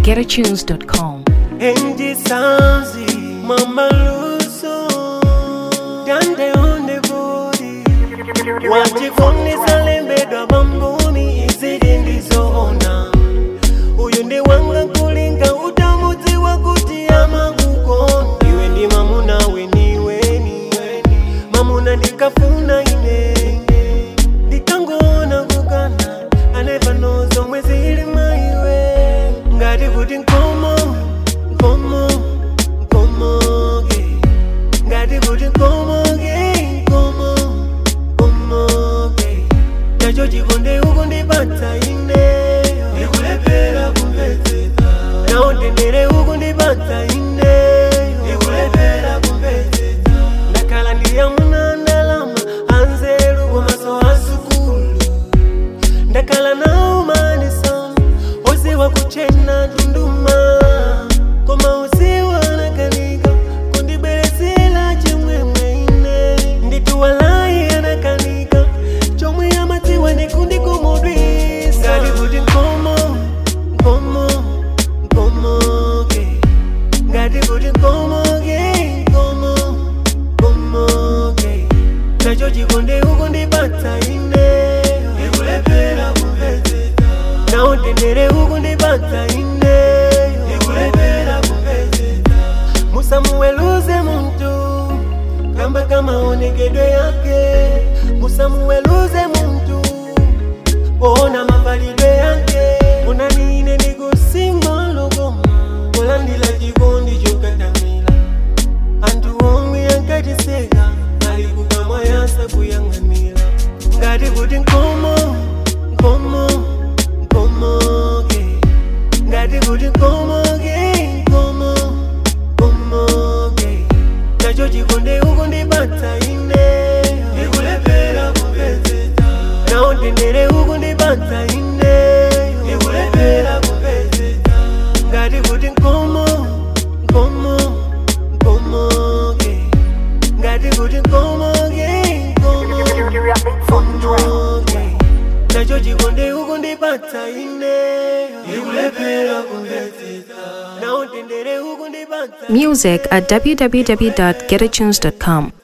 www.getatunes.com. Angie Sansi, Mama Luso, Dande on the body. Wachifunisa lembedwa bambuni izidi ndizoona uyu ndi wanga kulinga utamudzi wakuti amakukonda iwe ndi mamuna weniweni mamuna ndikafuna ine ndikangoona kukana anepano zomwe zili maiwe ngati kuti nkomo nkomo nkomoke ngati kuti nkomoke nkomo nkomoke nacho chikonde uku ndipatsa ine ndikulephera kumvetsetsa nawo ndendere uku ndipatsa ine ndikulephera kumvetsetsa ndakhala ndiyamuna ndalama anzeru komaso asukulu ndakhala nawo manisoni oziwa kuchena tunduma koma usiwa anakanika kundibweresera chimwemwe ine ndituwalayi anakanika chomwe amadziwa ndikundikomodwisa ngati kuti nkomo nkomo nkomoke ngati kuti nkomoke nkomo nkomoke nacho chikonde uku ndipatsa ine ndikulephera kumvetsetsa nawo ndendere uku ndipatsa ine ndikulephera kumvetsetsa musamuweluze muntu kamba kamaonekedwe yake musamuweluze muntu kuona mafalidwe yake unanine ndikusimba logoma kulandila chikondi chokatamila anthu omwe ankatiseka ali kukamwa yasa kuyang'anira ngati kuti nkomo nkomo nkomoke ngati kuti nkomoke nkomo nkomoke nacho chikonde uku ndipatsa ine ndikulephera kumvetsetsa nawo ndendere uku ndipatsa ine ndikulephera kumvetsetsa ngati kuti nkomo nkomo nkomoke ngati kuti nkomoke nkomo nkomoke nacho chikonde uku ndipatsa ine ndikulephera kumvetsetsa nawo ndendere uku ndipatsa Music at www.getatunes.com.